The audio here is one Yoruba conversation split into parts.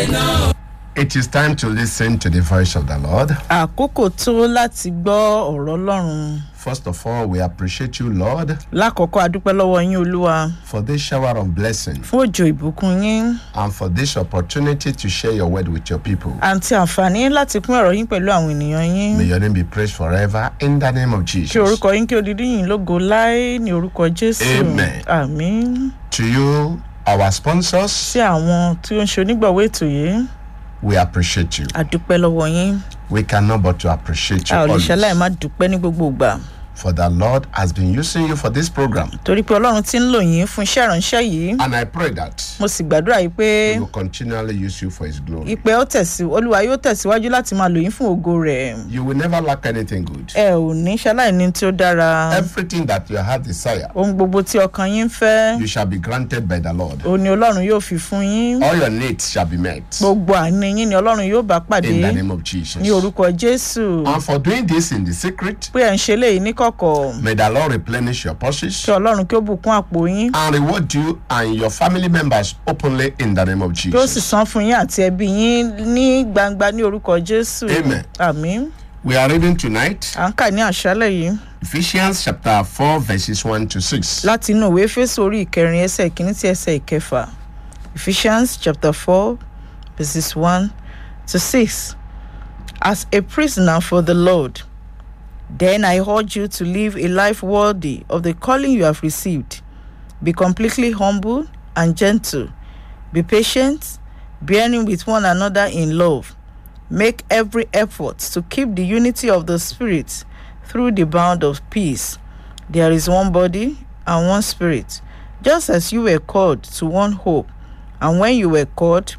It is time to listen to the voice of the Lord. àkókò tó láti gbọ́ ọ̀rọ̀ ọlọ́run First of all, we appreciate you, Lord, lákọ̀ọ́kọ́ adúpẹ́ lọ́wọ́ yín olúwa for this shower of blessing fún òjò ìbùkún yín and for this opportunity to share your word with your people. àti àǹfààní láti pín ọ̀rọ̀ yín pẹ̀lú àwọn ènìyàn yín May your name be praised forever in the name of kí Jesus. orúkọ yín kí odidi yìí lógo láé ní orúkọ jésù Amen. àmín To you, our sponsors, sí àwọn tí ó ń ṣe onígbọ̀wọ́ ètò yìí we appreciate you. adúpẹ́ lọ́wọ́ yín We cannot but to appreciate you a ò lè ṣaláì always. má dúpẹ́ ní gbogbo ìgbà For the Lord has been using you for this program. torí pé ọlọ́run ti ń lò yín fún iṣẹ́ ìránṣẹ́ yìí And I pray that mo sì gbàdúrà yìí pé He will continually use you for His glory. ìpè ó tẹ̀sí olúwa yóò tẹ̀síwájú láti máa lò yín fún ògo rẹ̀ You will never lack anything good. ẹ ò ní ṣaláì ní tí ó dára Everything that your heart desire, ohun gbogbo tí ọkàn yín ń fẹ́ you shall be granted by the Lord. òun ni ọlọ́run yóò fi fún yín All your needs shall be met gbogbo àní yín ni ọlọ́run yóò bá pàdé in the name of Jesus. ní orúkọ jésù And for doing this in the secret, pé ẹ̀ ń ṣe léyìí níkọ̀kọ̀ may the Lord replenish your purses kí ọlọ́run kí ó bùkún àpò yín and reward you and your family members openly in the name of kí ó sì Jesus. san fún yín àti ẹbí yín ní gbangba ní orúkọ jésù Amen. àmín We are reading tonight à ń kà ní àṣálẹ̀ yìí Ephesians chapter 4, verses 1 to 6. láti inú ìwé fésù orí ìkẹrin ẹsẹ̀ ìkíní sí ẹsẹ̀ ìkẹfà ephesians chapter four verses one to six as a prisoner for the lord then i urge you to live a life worthy of the calling you have received be completely humble and gentle be patient bearing with one another in love make every effort to keep the unity of the spirit through the bond of peace there is one body and one spirit, just as you were called to one hope, and when you were called,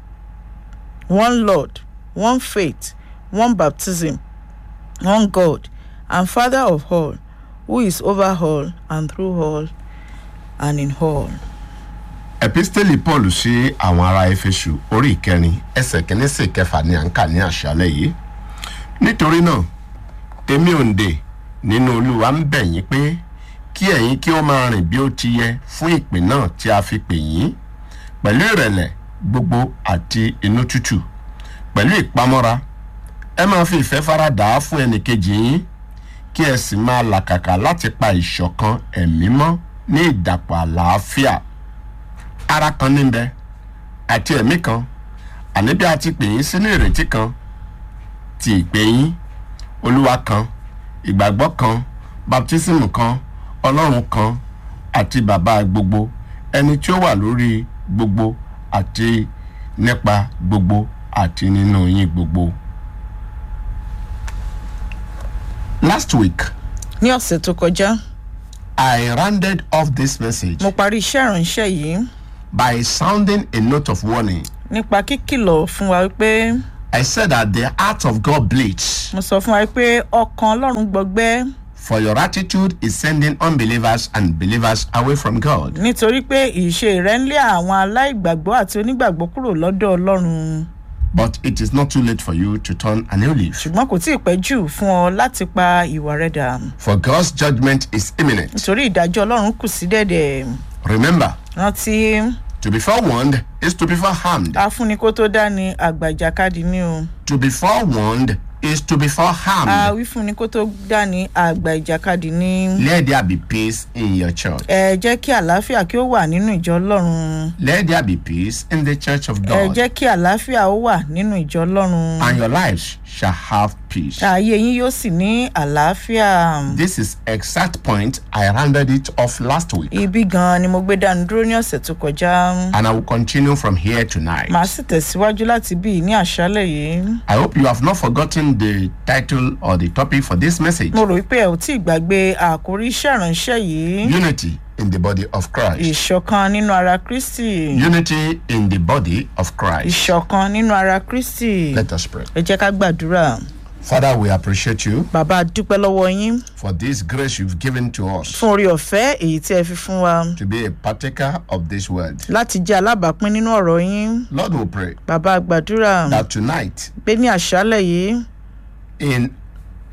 one Lord, one faith, one baptism, one God, and Father of all, who is over all and through all and in all. episteli paul sí àwọn ará efesu orí ìkẹrin ẹsẹ kìíní sí ìkẹfà ní à ń kà ní àṣálẹ yìí nítorí náà èmi òǹdè nínú olúwa ń bẹ̀ yín pé kí ẹ̀yin kí ó máa rìn bí ó ti yẹ fún ìpè náà tí a fi pè yín pẹ̀lú ìrẹ̀lẹ̀ gbogbo àti inú tútù pẹ̀lú ìpamọ́ra ẹ máa fi ìfẹ́ fara dà á fún ẹnìkejì yín kí ẹ sì máa làkàkà láti pa ìṣọ̀kan ẹ̀mí mọ́ ní ìdàpọ̀ àlàáfíà ara kan níbẹ̀ àti ẹ̀mí kan àní bí a ti pè yín sínú ìrètí kan ti ìpè yín olúwa kan ìgbàgbọ́ kan baptism kan ọlọ́run kan àti bàbá gbogbo ẹni tí ó wà lórí gbogbo àti nípa gbogbo àti nínú yín gbogbo. last week ní ọ̀sẹ̀ tó kọjá i rounded off this message mo parí iṣẹ́ ìránṣẹ́ yìí by sounding a note of warning. nípa kíkìlọ̀ fún wa wípé I said that the heart of God bleeds, mo sọ fún wa pé ọkàn ọlọ́run gbọgbẹ́ for your attitude is sending unbelievers and believers away from God. nítorí pé ìṣe rẹ̀ ń lé àwọn aláìgbàgbọ́ àti onígbàgbọ́ kúrò lọ́dọ̀ ọlọ́run But it is not too late for you to turn a new leaf, ṣùgbọ́n kò tí ì pẹ́ jù fún ọ láti pa ìwà rẹ dà for God's judgment is imminent. nítorí ìdájọ́ ọlọ́run kù sí dẹ̀dẹ̀ Remember, rántí to be forewarned is to be foreharmed. afúnni kó tó dání àgbà ìjàkadì ni o To be forewarned is to be foreharmed. àwífúnni kó tó dání àgbà ìjàkadì ni Let there be peace in your church. ẹ jẹ́ kí àlàáfíà kí ó wà nínú ìjọ ọlọ́run Let there be peace in the church of ẹ God. jẹ́ kí àlàáfíà ó wà nínú ìjọ ọlọ́run And your lives shall have peace. ààyè yín yóò sì ní àlàáfíà This is exact point. I rounded it off last week. ibi gan-an ni mo gbé dání dúró ní ọ̀sẹ̀ tó kọjá and I will continue from here tonight. màá sì tẹ̀síwájú láti bí i ní àṣálẹ̀ yìí I hope you have not forgotten the title or the topic for this message mo rò wípé ẹ ò tí ì gbàgbé àkórí iṣẹ́ ìránṣẹ́ yìí Unity in the body of Christ. ìṣọ̀kan nínú ara kristi Unity in the body of Christ. ìṣọ̀kan nínú ara kristi Let us pray. ẹ jẹ́ ká gbàdúrà Father, we appreciate you bàbá a dúpẹ́ lọ́wọ́ yín for this grace you've given to us fún orí ọ̀fẹ́ èyí tí ẹ fi fún wa to be a partaker of this word. láti jẹ́ alábàápín nínú ọ̀rọ̀ yín Lord, we pray bàbá a gbàdúrà that tonight, pé ní àṣálẹ̀ yìí in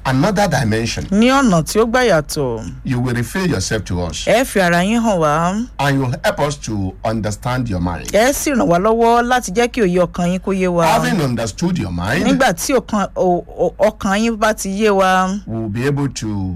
another dimension. ní ọ̀nà tí ó gbà yàtọ̀ You will reveal yourself to us ẹ fi ara yín hàn wá and you'll help us to understand your mind. ẹ sì ràn wá lọ́wọ́ láti jẹ́ kí òye ọkàn yín kó yé wa Having understood your mind, nígbà tí ọkàn o- o- ọkàn yín bá ti yé wa we'll be able to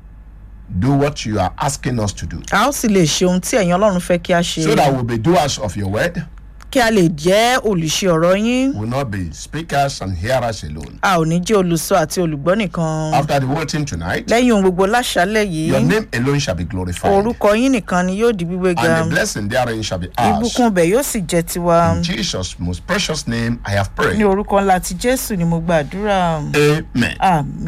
do what you are asking us to do. a ó sì lè ṣe ohun tí ẹ̀yin ọlọ́run fẹ́ kí a ṣe So that we'll be doers of your word, kí a lè jẹ́ olùṣe ọ̀rọ̀ yín will not be speakers and hearers alone. a ò ní jẹ́ olùsọ àti olùgbọ́ nìkan After the whole team tonight, lẹ́yìn ohun gbogbo láṣálẹ̀ yìí your name alone shall be glorified, orúkọ yín nìkan ni yóò di gbígbé ga and the blessing therein shall be ours. ìbùkún bẹ̀ yóò sì jẹ́ tiwa In Jesus' most precious name, I have ní prayed. orúkọ ńlá ti jésù ni mo gbàdúrà Amen.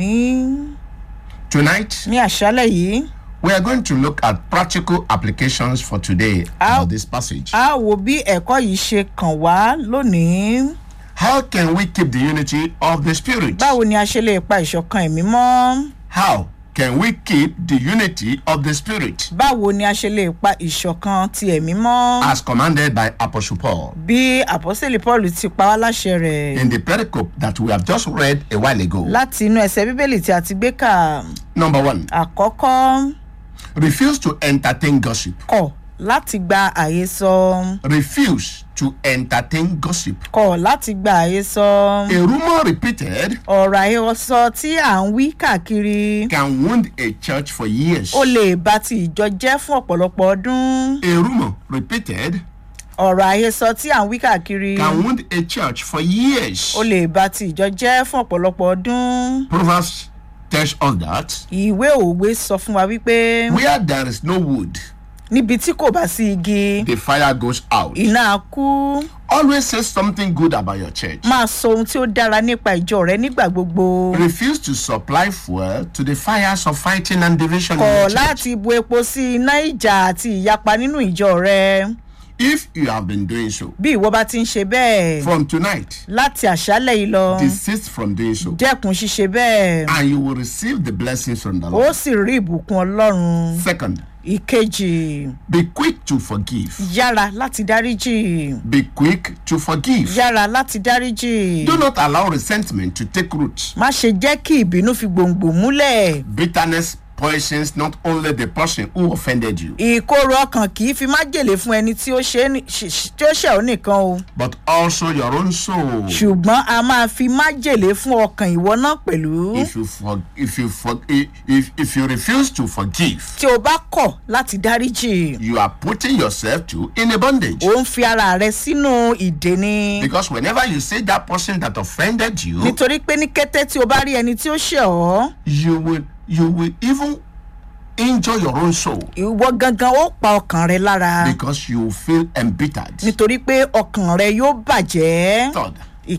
àmín Tonight, ní àṣálẹ̀ yìí we are going to look at practical applications for today How- about this passage. a wo bí ẹ̀kọ́ yìí ṣe kàn wá lónìí How can we keep the unity of the Spirit? báwo ni a ṣe lè pa ìṣọ̀kan ẹ̀mí mọ́ How can we keep the unity of the Spirit báwo ni a ṣe lè pa ìṣọ̀kan ti ẹ̀mí mọ́ as commanded by Apostle Paul bí àpọ́sẹ̀lì paul ti pa wá láṣẹ rẹ̀ in the pericope that we have just read a while ago? láti inú ẹsẹ̀ bíbélì tí a ti gbé kà Number one, àkọ́kọ́ refuse to entertain gossip. kọ̀ láti gba àhesọ Refuse to entertain gossip. kọ̀ láti gba àhesọ A rumor repeated ọ̀rọ̀ àhesọ tí à ń wí káàkiri can wound a church for years. ó lè ba ti ìjọ jẹ́ fún ọ̀pọ̀lọpọ̀ ọdún A rumor repeated ọ̀rọ̀ àhesọ tí à ń wí káàkiri can wound a church for years. ó lè ba ti ìjọ jẹ́ fún ọ̀pọ̀lọpọ̀ ọdún Proverbs tells us that ìwé òwe sọ fún wa wípé where there is no wood, níbi tí kò bá sí igi the fire goes out. iná á kú Always say something good about your church. máa sọ ohun tí ó dára nípa ìjọ rẹ nígbà gbogbo Refuse to supply fuel to the fires of fighting and division in kọ̀ your church. láti bu epo sí iná ìjà àti ìyapa nínú ìjọ rẹ If you have been doing so, bí ìwọ bá ti ń ṣe bẹ́ẹ̀ from tonight, láti àṣálẹ̀ yìí lọ desist from doing so, dẹ́kun ṣíṣe bẹ́ẹ̀ and you will receive the blessings from the ó Lord. sì rí ìbùkún ọlọ́run Second, ìkejì be quick to forgive. yára láti dáríjì Be quick to forgive. yára láti dáríjì Do not allow resentment to take root. má ṣe jẹ́ kí ìbínú fi gbòǹgbò múlẹ̀ Bitterness poisons not only the person who offended you, ìkorò ọkàn kì í fi májèlé fún ẹni tí ó ṣe é ní- ṣ- ṣ- tí ó ṣẹ̀ ọ́ nìkan o but also your own soul. ṣùgbọ́n a máa fi májèlé fún ọkàn ìwọ náà pẹ̀lú If you for, if you for, if if you refuse to forgive, tí o bá kọ̀ láti dáríjì you are putting yourself to in a bondage. ó ń fi ara rẹ sínú ìdè ni Because whenever you see that person that offended you, nítorí pé ní kété tí o bá rí ẹni tí ó ṣẹ̀ ọ́ you will you will even injure your own soul ìwọ gangan ó pa ọkàn rẹ lára because you feel embittered. nítorí pé ọkàn rẹ yóò bàjẹ́ Third,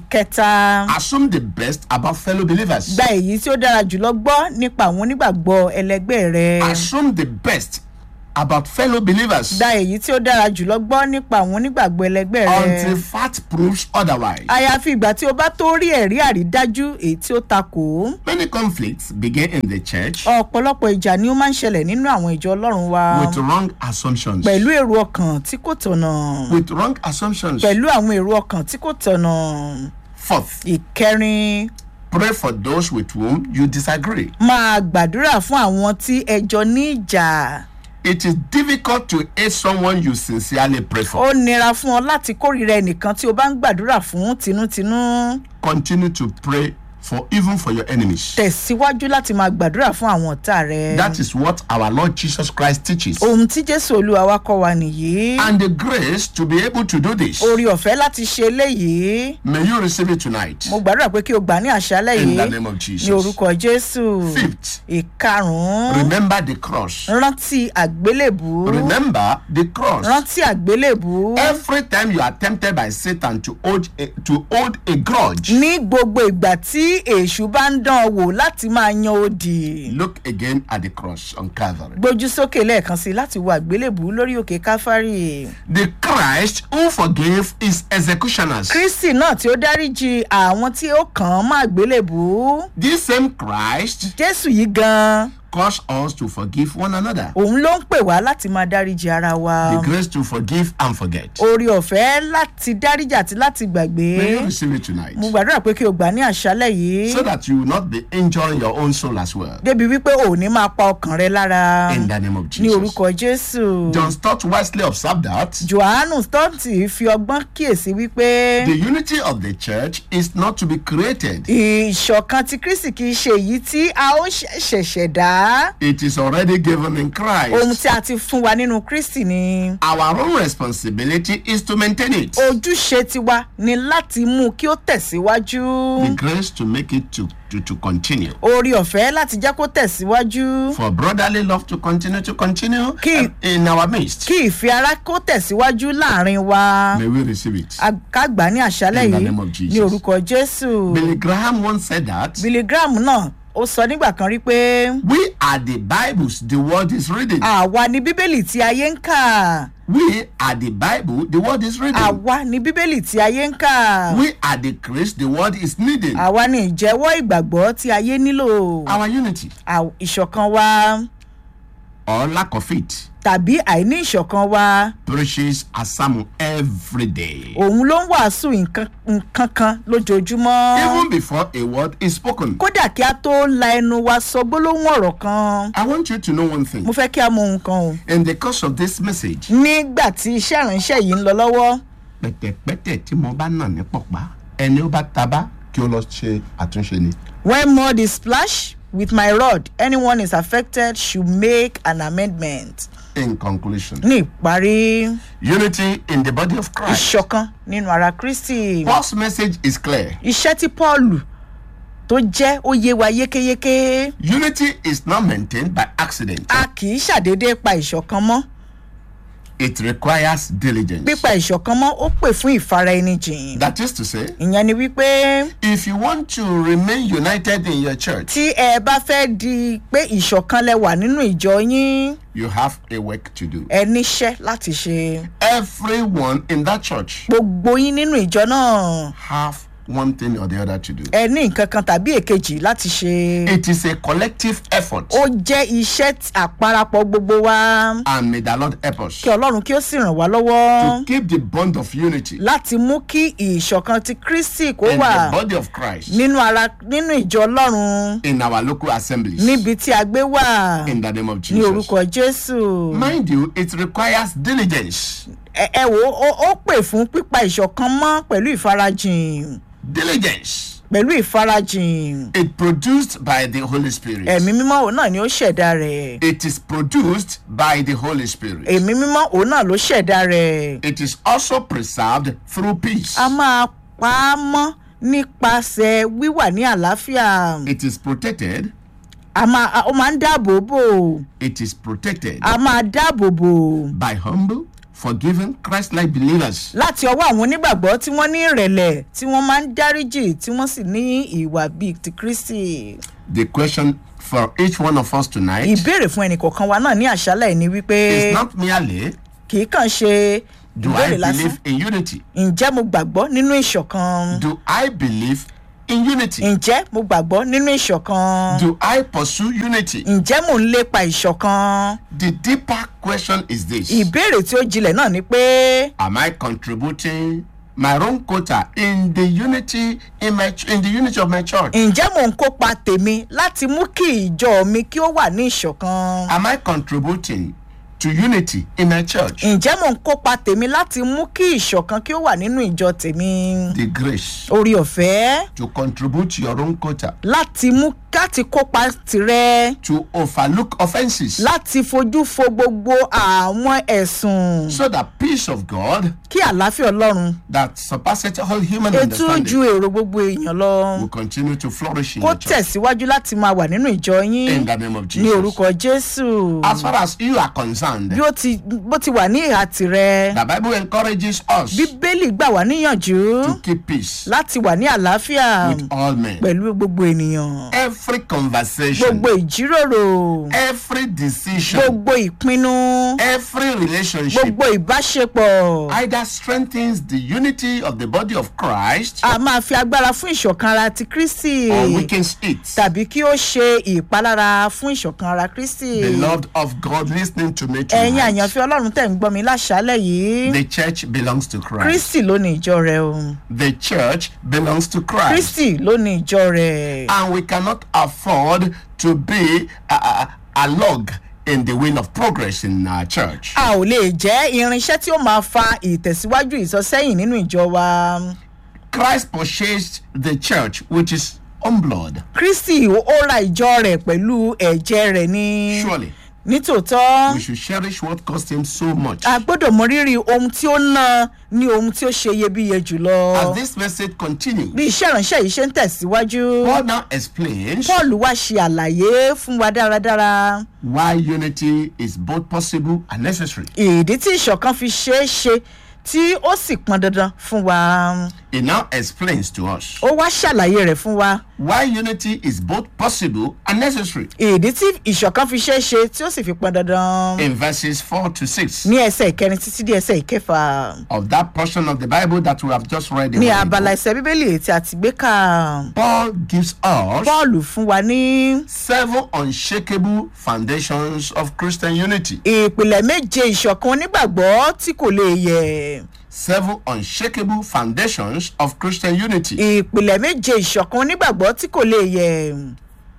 ìkẹta assume the best about fellow believers. gba èyí tí ó dára jùlọ gbọ́ nípa àwọn onígbàgbọ́ ẹlẹgbẹ́ rẹ Assume the best about fellow believers gba èyí tí ó dára jùlọ gbọ́ nípa àwọn onígbàgbọ́ ẹlẹgbẹ́ rẹ until fact proves otherwise. àyàfi ìgbà tí o bá tó rí ẹ̀rí àrídájú èyí tí ó takò Many conflicts begin in the church ọ̀pọ̀lọpọ̀ ìjà ni ó máa ń ṣẹlẹ̀ nínú àwọn ìjọ ọlọ́run wa with wrong assumptions. pẹ̀lú èrò ọkàn tí kò tọ̀nà With wrong assumptions. pẹ̀lú àwọn èrò ọkàn tí kò tọ̀nà Fourth, ìkẹrin pray for those with whom you disagree. máa gbàdúrà fún àwọn tí ẹjọ́ ní ìjà It is difficult to hate someone you sincerely pray for. ó nira fún ọ láti kórìíra ẹnìkan tí o bá ń gbàdúrà fún tinútinú Continue to pray for even for your enemies. tẹ̀síwájú láti máa gbàdúrà fún àwọn ọ̀tá rẹ That is what our Lord Jesus Christ teaches. ohun tí jésù olúwa wa kọ́ wa nìyí And the grace to be able to do this. orí ọ̀fẹ́ láti ṣe eléyìí May you receive it tonight. mo gbàdúrà pé kí o gbà ní àṣálẹ̀ In yìí the name of ní Jesus. orúkọ jésù Fifth, ìkarùn-ún remember the cross. rántí àgbélébù Remember the cross. rántí àgbélébù Every time you are tempted by Satan to hold a, to hold a grudge, ní gbogbo ìgbà tí èṣù bá ń dán ọ wò láti máa yan òdì look again at the cross on Calvary. gbójú sókè lẹ́ẹ̀kan sí i láti wo àgbélébù lórí òkè káfárì The Christ who forgave his executioners. kristi náà tí ó dáríji àwọn tí ó kàn án má àgbélébù This same Christ jésù yìí gan calls us to forgive one another. òun ló ń pè wá láti máa dáríji ara wa The grace to forgive and forget. orí ọ̀fẹ́ láti dáríji àti láti gbàgbé May you receive it tonight. mo gbàdúrà pé kí o gbà ní àṣálẹ̀ yìí So that you will not be injuring your own soul as well. débi wípé o ò ní máa pa ọkàn rẹ lára In the name of ní Jesus. orúkọ jésù John Stott wisely observed that johannu stọọtì fi ọgbọ́n kíyèsí wípé the unity of the church is not to be created. ìṣọ̀kan ti kristi kì í ṣe èyí tí a ó ṣẹ̀- ṣẹ̀ṣẹ̀ dá It is already given in ohun Christ. tí a ti fún wa nínú kristi ni Our own responsibility is to maintain it. ojúṣe tiwa ni láti mú kí ó tẹ̀síwájú The grace to make it to, to, to continue. orí ọ̀fẹ́ láti jẹ́ kó tẹ̀síwájú For brotherly love to continue to continue Kí- in our midst. kí ìfẹ́ ara kó tẹ̀síwájú láàrin wa May we receive it. A- ká gbà á ní àṣálẹ̀ In the yìí name of Jesus. ní orúkọ jésù Billy Graham once said that billy graham náà ó sọ nígbà kan rí pé we are the Bibles the world is reading. àwa ni bíbélì tí ayé ń kà We are the Bible the world is reading. àwa ni bíbélì tí ayé ń kà We are the Christ the world is needing. àwa ni ìjẹ́wọ́ ìgbàgbọ́ tí ayé nílò Our unity Àw- ìṣọ̀kan wa or lack of it tàbí àìní ìṣọ̀kan wa preaches a sermon every day. òun ló ń wàásù nǹkan nǹkan kan lójoojúmọ́ Even before a word is spoken. kódà kí a tó la ẹnu wa sọ gbólóhùn ọ̀rọ̀ kan I want you to know one thing. mo fẹ́ kí a mọ ohun kan o In the course of this message, nígbà tí iṣẹ́ ìránṣẹ́ yìí ń lọ lọ́wọ́ pẹ̀tẹ̀pẹ̀tẹ̀ tí mo bá nà ní pọ̀pá ẹni ó bá tabá kí ó lọ ṣe àtúnṣe ni. when mud is splashed with my rod anyone is affected should make an amendment In conclusion, ní ìparí unity in the body of Christ. ìṣọ̀kan nínú ara kristi Paul's message is clear. iṣẹ́ tí paul tó jẹ́ ó yé wa yékéyéké Unity is not maintained by accident. a kì í ṣàdédé pa ìṣọ̀kan mọ́ It requires diligence. pípa ìṣọ̀kan mọ́ ó pè fún ìfara ẹni jìn That is to say, ìyẹn ni wípé if you want to remain united in your church, tí ẹ bá fẹ́ di pé ìṣọ̀kan lẹ wà nínú ìjọ yín you have a work to do. ẹ níṣẹ́ láti ṣe Everyone in that church gbogbo yín nínú ìjọ náà have one thing or the other to do. ẹ ní nǹkan kan tàbí èkejì láti ṣe It is a collective effort. ó jẹ́ iṣẹ́ tí- àparapọ̀ gbogbo wa And may the Lord help us kí ọlọ́run kí ó sì ràn wá lọ́wọ́ to keep the bond of unity láti mú kí ìṣọ̀kan ti kristi kó in wà the body of Christ nínú ara nínú ìjọ ọlọ́run in our local assemblies. níbi tí a gbé wà In the name of ní Jesus. orúkọ jésù Mind you, it requires diligence. ẹ ẹ wò ó ó pè fún pípa ìṣọ̀kan mọ́ pẹ̀lú ìfarajìn Diligence. pẹ̀lú ìfarajìn It produced by the Holy Spirit. ẹ̀mí mímọ́ òun náà ni ó ṣẹ̀dá rẹ̀ It is produced by the Holy Spirit. ẹ̀mí mímọ́ òun náà ló ṣẹ̀dá rẹ̀ It is also preserved through peace. a máa pa á mọ́ nípasẹ̀ wíwà ní àlàáfíà It is protected. a máa a- ó máa ń dáàbò bò It is protected a máa dáàbò bò by humble, forgiving, Christ-like believers. láti ọwọ́ àwọn onígbàgbọ́ tí wọ́n ní ìrẹ̀lẹ̀ tí wọ́n máa ń dáríjì tí wọ́n sì ní ìwà bíi ti kristi. The question for each one of us tonight ìbéèrè fún ẹnìkọ̀ọ̀kan wa náà ní àṣálẹ̀ ni wípé is not merely kì í kàn ṣe do I ìbéèrè lásán believe in unity? ǹjẹ́ mo gbàgbọ́ nínú ìṣọ̀kan Do I believe in unity? ǹjẹ́ mo gbàgbọ́ nínú ìṣọ̀kan Do I pursue unity? ǹjẹ́ mò ń lépa ìṣọ̀kan The deeper question is this ìbéèrè tí ó jinlẹ̀ náà ni pé Am I contributing my own quota in the unity in my ch- in the unity of my church? ǹjẹ́ mò ń kópa tèmi láti mú kí ìjọ mi kí ó wà ní ìṣọ̀kan Am I contributing to unity in my church? ǹjẹ́ mò ń kópa tèmi láti mú kí ìṣọ̀kan kí ó wà nínú ìjọ tèmi The grace orí ọ̀fẹ́ to contribute your own quota, láti mú láti kópa tirẹ̀ to overlook offenses, láti fojú fo gbogbo àwọn ẹ̀sùn so that peace of God kí àlàáfíà ọlọ́run that surpasses all human ètò understanding ju èrò gbogbo èèyàn lọ will continue to flourish in kó your church. tẹ̀síwájú láti máa wà nínú ìjọ In yín the name of ní Jesus. orúkọ jésù As far as you are concerned, bí ó ti bó ti wà ní ìhà tirẹ̀ the Bible encourages us bíbélì gbà wá níyànjú to keep peace láti wà ní àlàáfíà with all men. pẹ̀lú gbogbo ènìyàn every conversation, gbogbo ìjíròrò every decision, gbogbo ìpinnu every relationship gbogbo ìbáṣepọ̀ either strengthens the unity of the body of Christ a máa fi agbára fún ìṣọ̀kan ara ti kristi or weakens it. tàbí kí ó ṣe ìpalára fún ìṣọ̀kan ara kristi Beloved of God, listening to me ẹ̀yin tonight, àyànfẹ́ ọlọ́run tẹ̀ ń gbọ́ mi láṣálẹ̀ yìí the church belongs to Christ. kristi ló ní ìjọ rẹ̀ o The church belongs to Christ. kristi ló ní ìjọ rẹ̀ And we cannot afford to be a, a, a log in the wheel of progress in our church. a ò lè jẹ́ irinṣẹ́ tí ó máa fa ìtẹ̀síwájú ìsọsẹ́yìn nínú ìjọ wa Christ purchased the church with his own blood. kristi ó ra ìjọ rẹ̀ pẹ̀lú ẹ̀jẹ̀ rẹ̀ ni Surely, nítòótọ́ we should cherish what cost him so much. a gbọ́dọ̀ mọ rírì ohun tí ó ná ní ohun tí ó ṣe iyebíye jùlọ As this message continues, bí iṣẹ́ ìránṣẹ́ yìí ṣe ń tẹ̀síwájú Paul now explains paul wá ṣe àlàyé fún wa dáradára why unity is both possible and necessary. ìdí tí ìṣọ̀kan fi ṣeé ṣe tí ó sì pọn dandan fún wa He now explains to us ó wá ṣàlàyé rẹ̀ fún wa why unity is both possible and necessary ìdí tí ìṣọ̀kan fi ṣeé ṣe tí ó sì fi pọn dandan in verses 4 to 6 ní ẹsẹ̀ ìkẹrin títí dé ẹsẹ̀ ìkẹfà of that portion of the Bible that we have just read. a ní while ago. abala ẹsẹ̀ bíbélì tí a ti gbé kà Paul gives us paul fún wa ní seven unshakable foundations of Christian unity. ìpìlẹ̀ méje ìṣọ̀kan onígbàgbọ́ tí kò lè yẹ̀ Seven unshakable foundations of Christian unity. ìpìlẹ̀ méje ìṣọ̀kan onígbàgbọ́ tí kò lè yẹ̀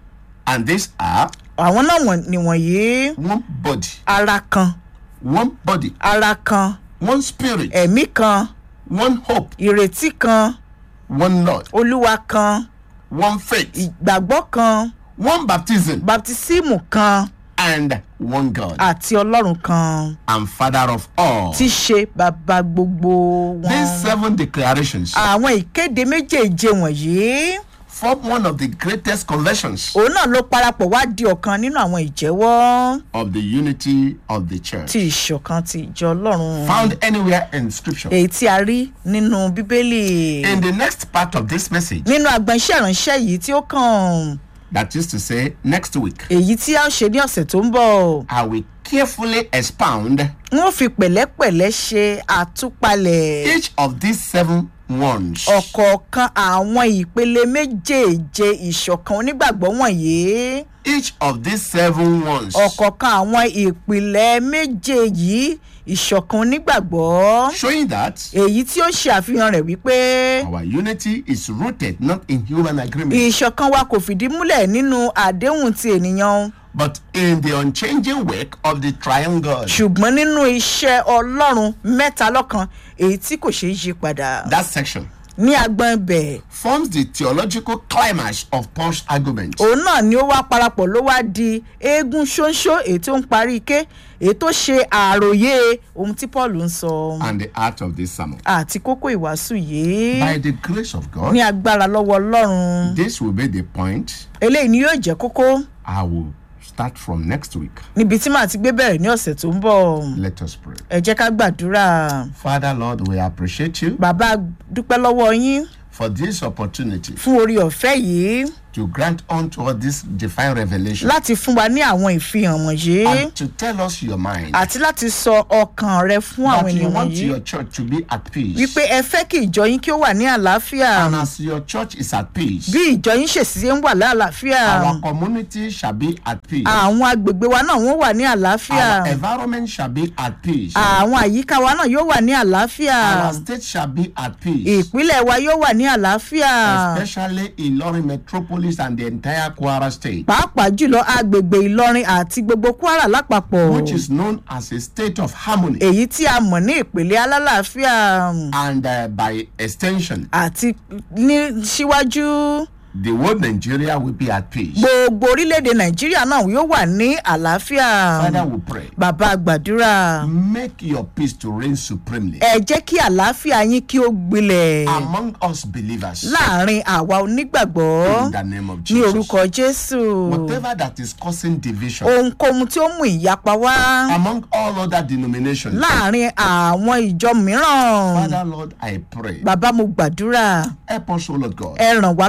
And these are àwọn náà wọ̀n- nìwọ̀nyí one body, ara kan one body, ara kan one spirit, ẹ̀mí kan one hope, ìrètí kan one Lord, olúwa kan one faith, ìgbàgbọ́ kan one baptism, baptisímù kan and one God àti ọlọ́run kan and Father of all. tí í ṣe bàbá gbogbo These wọn. seven declarations àwọn ìkéde méjèèje wọ̀nyí form one of the greatest conversions òun náà ló parapọ̀ wá di ọ̀kan nínú àwọn ìjẹ́wọ́ of the unity of the church. ti ìṣọ̀kan ti ìjọ ọlọ́run Found anywhere in scripture. èyí tí a rí nínú bíbélì In the next part of this message, nínú agbọn iṣẹ́ ìránṣẹ́ yìí tí ó kàn that is to say, next week, èyí tí a ó ṣe ní ọ̀sẹ̀ tó ń bọ̀ I will carefully expound n ó fi pẹ̀lẹ́pẹ̀lẹ́ ṣe àtúpalẹ̀ each of these seven ones ọ̀kọ̀ọ̀kan àwọn ìpele méjèèje ìṣọ̀kan onígbàgbọ́ wọ̀nyí each of these seven ones ọ̀kọ̀ọ̀kan àwọn ìpìlẹ̀ méje yìí ìṣọ̀kan onígbàgbọ́ showing that èyí tí ó ṣe àfihàn rẹ̀ wípé our unity is rooted not in human agreement ìṣọ̀kan wa kò fìdí múlẹ̀ nínú àdéhùn ti ènìyàn but in the unchanging work of the triangle. ṣùgbọ́n nínú iṣẹ́ ọlọ́run mẹ́ta lọ́kan èyí tí kò ṣeé yí padà That section ní agbọn ibẹ̀ forms the theological climax of Paul's argument. òun náà ni ó wá parapọ̀ ló wá di eégún ṣóńṣó èyí tó ń parí ike èyí tó ṣe àròyé ohun tí paul ń sọ and the art of this sermon. àti kókó ìwàásù yìí By the grace of God, ní agbára lọ́wọ́ ọlọ́run this will be the point eléyìí ni yóò jẹ́ kókó I will start from next week. níbi tí màá ti gbé bẹ̀rẹ̀ ní ọ̀sẹ̀ tó ń bọ̀ Let us pray. ẹ jẹ́ ká gbàdúrà Father, Lord, we appreciate you bàbá dúpẹ́ lọ́wọ́ yín for this opportunity fún orí ọ̀fẹ́ yìí to grant unto us this divine revelation láti fún wa ní àwọn ìfihàn wọ̀nyí and to tell us your mind. àti láti sọ ọkàn rẹ fún àwọn That you ènìyàn want wọ̀nyí your church to be at peace. wípé ẹ fẹ́ kí ìjọ yín kí ó wà ní àlàáfíà And as your church is at peace, bí ìjọ yín ṣèṣì ń wà lálàáfíà our community shall be at peace. àwọn agbègbè wa náà wọ́n wà ní àlàáfíà Our environment shall be at peace. àwọn àyíká wa náà yóò wà ní àlàáfíà Our state shall be at peace. ìpínlẹ̀ wa yóò wà ní àlàáfíà Especially Ilorin metropolis and the entire Kwara state, pàápàá jùlọ agbègbè ìlọrin àti gbogbo kwara lápapọ̀ which is known as a state of harmony. èyí tí a mọ̀ ní ìpele alálàáfíà And uh, by extension, àti ní síwájú the whole Nigeria will be at peace. gbogbo orílẹ̀-èdè nàìjíríà náà yóò wà ní àlàáfíà Father, we pray. bàbá gbàdúrà Make your peace to reign supremely ẹ jẹ́ kí àlàáfíà yín kí ó gbilẹ̀ among us believers láàrin àwa onígbàgbọ́ in the name of ní Jesus. orúkọ jésù Whatever that is causing division ohunkóhun tí ó mú ìyapa wá among all other denominations, láàrin àwọn ìjọ mìíràn Father, Lord, I pray. bàbá mo gbàdúrà Help us, O Lord God, ẹ ràn wá lọ́wọ́ olúwa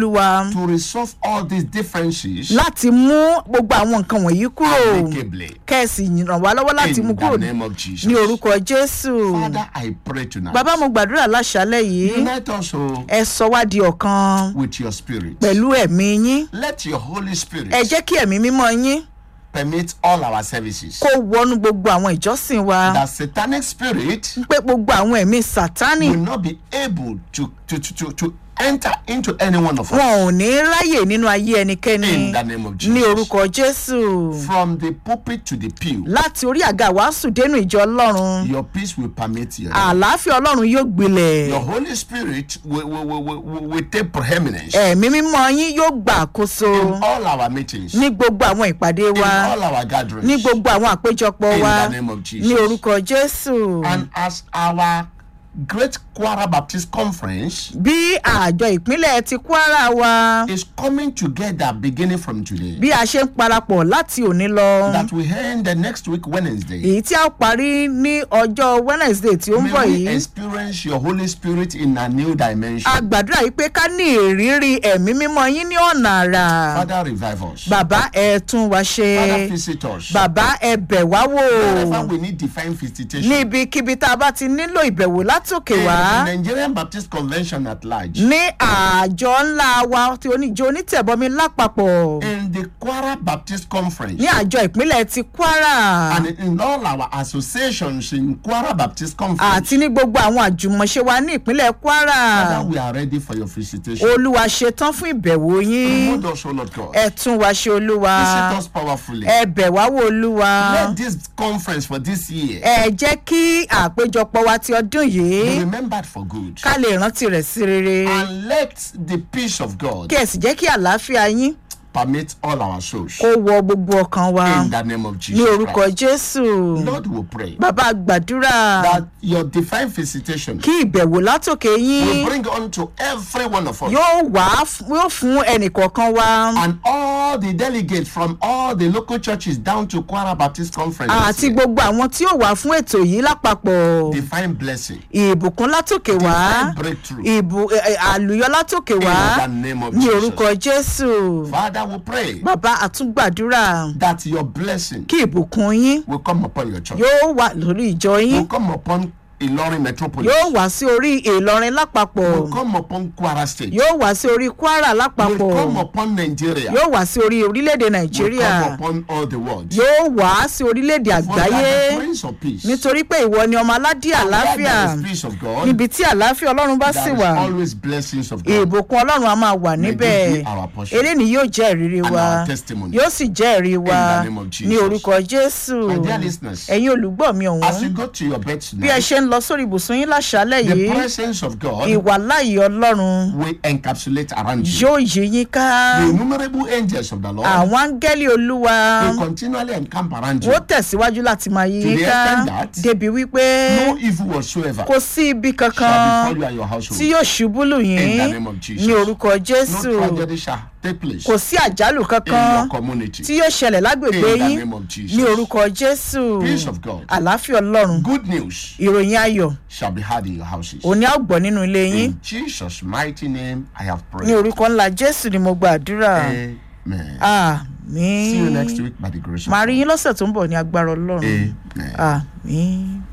olúwa to resolve all these differences láti mú gbogbo àwọn nǹkan wọ̀nyí kúrò amicably. kẹ́ẹ̀sì ràn wá lọ́wọ́ láti mú In kúrò the name of Jesus. ní orúkọ jésù Father, I pray tonight. bàbá mo gbàdúrà láṣálẹ̀ yìí Unite us oh, ẹ sọ wá di ọ̀kan with your spirit. pẹ̀lú ẹ̀mí yín Let your Holy Spirit ẹ jẹ́ kí ẹ̀mí mímọ́ yín permit all our services. kó wọnú gbogbo àwọn ìjọsìn wa That satanic spirit pé gbogbo àwọn ẹ̀mí sátánì will not be able to, to, to, to, to enter into any one of us. wọn ò ní ráyè nínú ayé ẹnikẹ́ni In the name of ní Jesus. orúkọ jésù From the pulpit to the pew, láti orí àga wàásù dénú ìjọ ọlọ́run your peace will permit you. àlàáfíà ọlọ́run yóò gbilẹ̀ Your Holy Spirit will, will, will, will, will take preeminence ẹ̀mí mímọ́ yín yóò gbà àkóso in all our meetings, ní gbogbo àwọn ìpàdé in wa all our gatherings. ní gbogbo àwọn àpéjọpọ̀ In wa the name of Jesus. ní orúkọ jésù And as our great Kwara Baptist Conference bí àjọ ìpínlẹ̀ ti kwara wa is coming together beginning from today, bí a ṣe ń parapọ̀ láti òní lọ that we end the next week, Wednesday. èyí tí a ó parí ní ọjọ́ wednesday tí ó ń bọ̀ May we yìí experience your Holy Spirit in a new dimension. a gbàdúrà yìí pé ká ní ìrírí ẹ̀mí mímọ́ yín ní ọ̀nà àrà Father, revive us. bàbá ẹ tún wa ṣe Father, visit us. bàbá ẹ bẹ̀ wá wò Wherever we need divine visitation. níbikíbi tá a bá ti nílò ìbẹ̀wò látòkè In wá the Nigerian Baptist Convention at large. ní àjọ ńlá wa tí oníjó onítẹ̀bọmi lápapọ̀ In the Kwara Baptist Conference. ní àjọ ìpínlẹ̀ ti kwara And in all our associations in Kwara Baptist Conference. àti ní gbogbo àwọn àjùmọ̀ṣe wa ní ìpínlẹ̀ kwara Father, we are ready for your visitation. olúwa ṣetán fún ìbẹ̀wò yín Remove us, O Lord God. ẹ tún wa ṣe olúwa Visit us powerfully. ẹ bẹ̀ wá wò olúwa Let this conference for this year ẹ jẹ́ kí àpéjọpọ̀ wa ti ọdún be yìí remembered for good. ká lè rántí rẹ̀ sí rere And let the peace of God kí ẹ sì jẹ́ kí àlàáfíà yín permit all our souls. kó wọ gbogbo ọkàn wa In the name of ní Jesus orúkọ Christ. jésù Lord will pray bàbá gbàdúrà that your divine visitation kí ìbẹ̀wò látòkè will yín bring unto every one of us yóò wá f- yóò fún ẹnìkọ̀ọ̀kan wa and all the delegates from all the local churches down to Kwara Baptist Conference. this àti year. gbogbo àwọn tí yóò wá fún ètò yìí lápapọ̀ Divine blessing, ìbùkún látòkè wá divine breakthrough. ìbù ẹ, ẹ, àlùyọ látòkè wá In the name of ní Jesus. orúkọ jésù Father, we pray bàbá àtúngbàdúrà that your blessing kí ìbùkún yín will come upon your church. yóò wà lórí ìjọ yín Will come upon Ilorin metropolis. yóò wá sí orí ìlọrin lápapọ̀ Will come upon Kwara State. yóò wá sí orí kwara Will lápapọ̀ come upon Nigeria. yóò wá sí orí orílẹ̀-èdè Will nàìjíríà come upon all the world. yóò wá sí orílẹ̀-èdè For that àgbáyé the Prince of Peace. nítorí pé ìwọ ni ọmọ aládé Where àlàáfíà there is peace of God. níbi tí àlàáfíà ọlọ́run bá sì There is wà always blessings of God. ìbùkún ọlọ́run a máa wà May níbẹ̀ this be our portion. eléyìí yóò jẹ́ ìrírí And wa our testimony. yóò sì jẹ́ ìrírí wa In the name of Jesus. ní orúkọ jésù My dear listeners, ẹ̀yin olùgbọ́ mi As you ọ̀hún go to your bed bí ẹ tonight, ṣe ń lọ sórí ibùsùn yín láṣálẹ̀ the yìí presence of God ìwàláyé ọlọ́run will encapsulate around you. yóò yí yín ká The innumerable angels of the Lord àwọn áńgẹ́lì olúwa will continually encamp around you. wọ́n tẹ̀síwájú láti máa yí To yín the ká extent that débi wípé No evil whatsoever kò sí ibi shall kankan befall you and your household. tí yóò ṣubú lù In the yín name of Jesus. ní orúkọ No jésù tragedy shall take place kò sí àjálù in kankan your community. tí yóò ṣẹlẹ̀ lágbègbè In the yín name of Jesus. ní orúkọ jésù Peace of God. àlàáfíà ọlọ́run Good news ìròyìn ayọ̀ shall be heard in your houses. òní á gbọ́ nínú ilé yín In Jesus' mighty name, I have ní prayed. orúkọ ńlá jésù ni mo gbàdúrà Amen. àmín See you next week by the grace of màá rí God. yín lọ́sẹ̀ tó ń bọ̀ ní agbára ọlọ́run Amen. àmín.